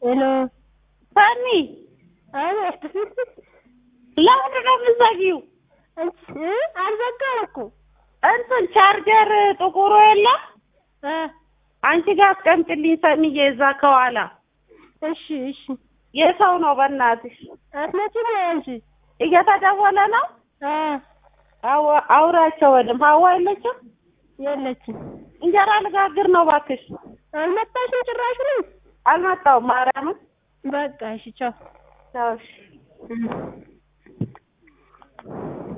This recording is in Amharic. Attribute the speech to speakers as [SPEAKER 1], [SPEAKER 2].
[SPEAKER 1] ሄሎ
[SPEAKER 2] ሰኒ
[SPEAKER 1] አቤት።
[SPEAKER 2] ለምንድን ነው የምትዘጊው?
[SPEAKER 1] እ አልዘጋም እኮ
[SPEAKER 2] እንትን ቻርጀር ጥቁሩ የለም
[SPEAKER 1] እ
[SPEAKER 2] አንቺ ጋር አስቀምጥልኝ ሰኒዬ፣ እዛ ከኋላ
[SPEAKER 1] እሺ እሺ።
[SPEAKER 2] የሰው ነው በእናትሽ።
[SPEAKER 1] አትመጪም ወይ አንቺ?
[SPEAKER 2] እየተደወለ ነው።
[SPEAKER 1] እ
[SPEAKER 2] አዋ- አውራቸው በደምብ። ሀዋ የለችም።
[SPEAKER 1] የለችም።
[SPEAKER 2] እንጀራ ልጋግር ነው እባክሽ።
[SPEAKER 1] አልመጣሽም ጭራሹንም?
[SPEAKER 2] አልመጣሁም ማርያምን።
[SPEAKER 1] በቃ እሺ ቻው።
[SPEAKER 2] ቻው እሺ።
[SPEAKER 1] እ